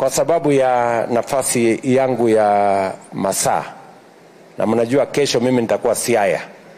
kwa sababu ya nafasi yangu ya masaa, na mnajua kesho mimi nitakuwa Siaya,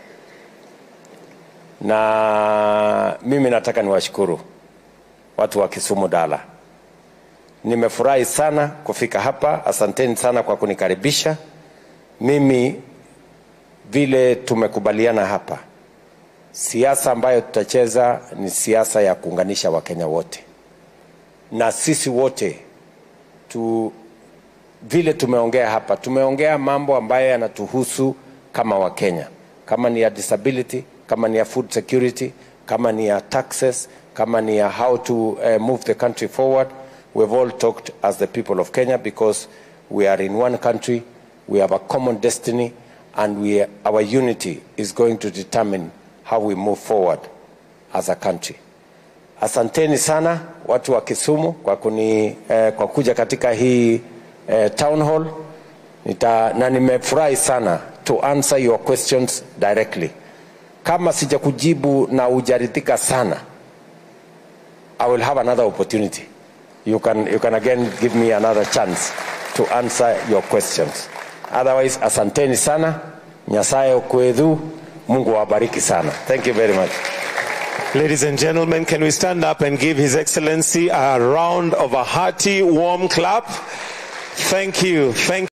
na mimi nataka niwashukuru watu wa Kisumu Dala. Nimefurahi sana kufika hapa, asanteni sana kwa kunikaribisha. Mimi vile tumekubaliana hapa, siasa ambayo tutacheza ni siasa ya kuunganisha Wakenya wote, na sisi wote tu, vile tumeongea hapa, tumeongea mambo ambayo yanatuhusu kama Wakenya, kama ni ya disability, kama ni ya food security, kama ni ya taxes, kama ni ya how to uh, move the country forward. We've all talked as the people of Kenya because we are in one country, we have a common destiny, and we, our unity is going to determine how we move forward as a country. Asanteni sana watu wa Kisumu kwa, kuni, eh, kwa kuja katika hii eh, town hall Nita, na nimefurahi sana to answer your questions directly. Kama sijakujibu na ujaridhika sana, I will have another opportunity. You can, you can again give me another chance to answer your questions. Otherwise, asanteni sana. Nyasaye okwedhu. Mungu awabariki sana. Thank you very much. Ladies and gentlemen, can we stand up and give His Excellency a round of a hearty, warm clap? Thank you. Thank